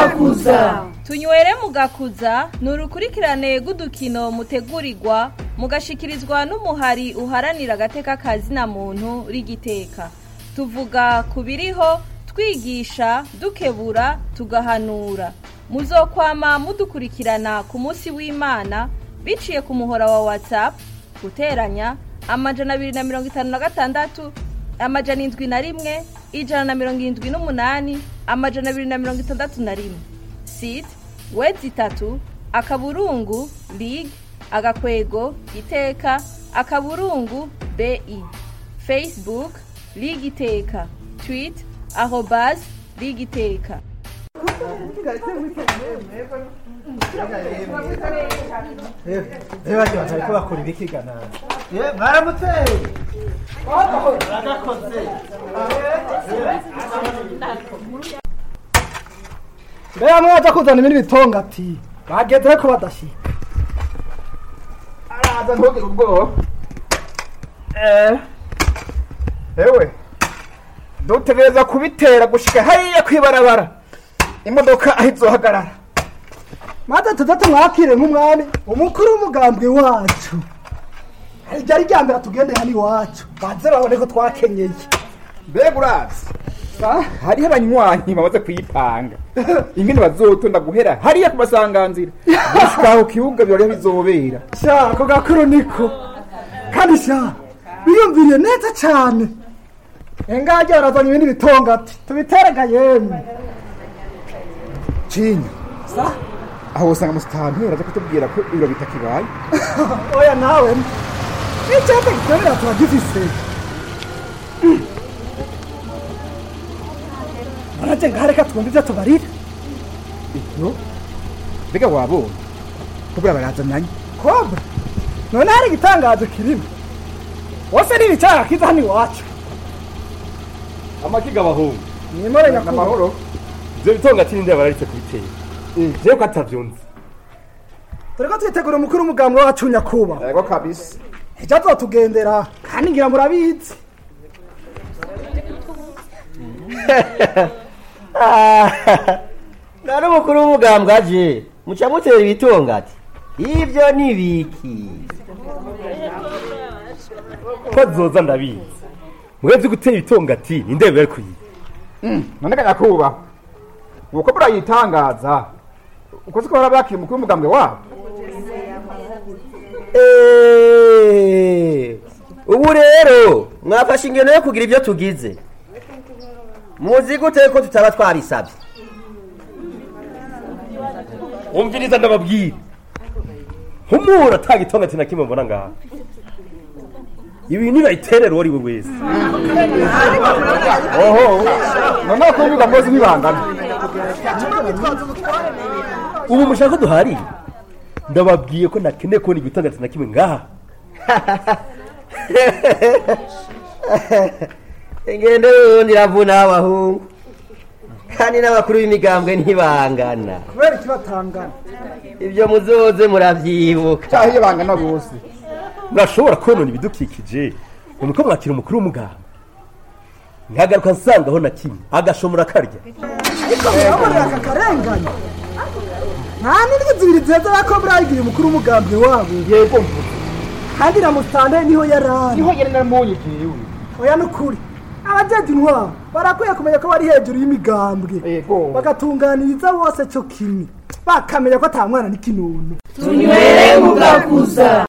mugakuza tunywere mugakuza ni urukurikirane rw'udukino mutegurirwa mugashikirizwa n'umuhari uharanira agateka kazina muntu rigiteka tuvuga ku biriho twigisha dukebura tugahanura muzokwama mudukurikirana ku munsi w'imana biciye ku muhora wa whatsapp guteranya amajana abiri na mirongo itanu na gatandatu amajana indwi na rimwe ijana na mirongo irindwi n'umunani amajana abiri na mirongo itandatu na rimwe site wedi itatu akaburungu lig agakwego iteka akaburungu bi facebook lig iteka twit arobas lig iteka reba bagiye bariko bakora ibikigana mwaramuteye baragakoze mbega mwaza kuzana ibindi bitongati bageze ko badashika araza ntugire ubwoba Eh, ewe dutegereza kubitera gushika hariya kwibarabara imodoka aho izohagarara maze tuze tumwakire nk'umwami umukuru w'umugambwe wacu ryari rya mbere tugende hano iwacu baze babone ko twakenyeye mbega urazi hariho abanywanyi bamaze kuyipanga ingene bazotonda guhera hariya ku masanganzira gushika aho kibuga biroriho bizobera sha ako gakuru niko kandi sha biyumviriye neza cyane engajya barazanye ibindi bitongati tubiterega yemwe cinya aho usanga musitanteri aza kutubwira ko ibiro bitakibaye oya nawe n'icyapa gikorera tuba gifise baraje ngaho reka twumve ibyo tubarira no mbega wabonye kubura barazananye kobra none hari igitangazo kirimo wose ni ibicara kiza hano iwacu amakiga abahungu nimore nyakubahwa n'amahoro ivyo bitonga ati ninde bararitse kubitera jewe ko atavyunze dore ko twitegura umukuru w'umugambwe wacu nyakubahwa yego kabisa ejo azotugendera kandi ngira murabizi nari umukuru w'umugambwe aje muca mutera ibitongati ibyo ni biki ko zoza ndabizi mwebwe gutera ibitongati ninde bari kuyiba none kanyakubahwa uko burayitangaza uko siko bara bakira umukuru w'umugambwe wabo Eh, ubu rero mwafashe ingeno yo kugira ibyo tugize muzi gute ko tutaba twabisabye umviriza ndababwira nk'umuntu atanga itongati na kimwe mbona ngaha ibi nibayiterera uwo ari we wese oho none ko biga mbozi ntibangana ubu mushaka ko duharira ndababwiye ko nakeneye kubona igitongati na kimwe ngaha ingendo y'ubundi iravuna abahungu kandi n'abakuru b'imigambwe ntibangana kubera ikibatangana ibyo muzoze muravyibuka cyaho iyo bangana bose murashobora konona ibidukikije ngo nuko mwakira umukuru w'umugamba nkagaruka nsangaho na kimwe agashomora akarya ariko murabonera aka karengane nta n'indwi zibiri zeza bakobra yagiye umukuru w'umugambwe wabo yego mvuze kandi na musitanteri niho yari ari niho yari namunye jewe oya nukuri abajeje intwaro barakwiye kumenya ko bari hejuru y'imigambwe yego bagatunganiriza bose cyo kimwe bakamenya ko ata mwana n'ikinono tunywere mugakuza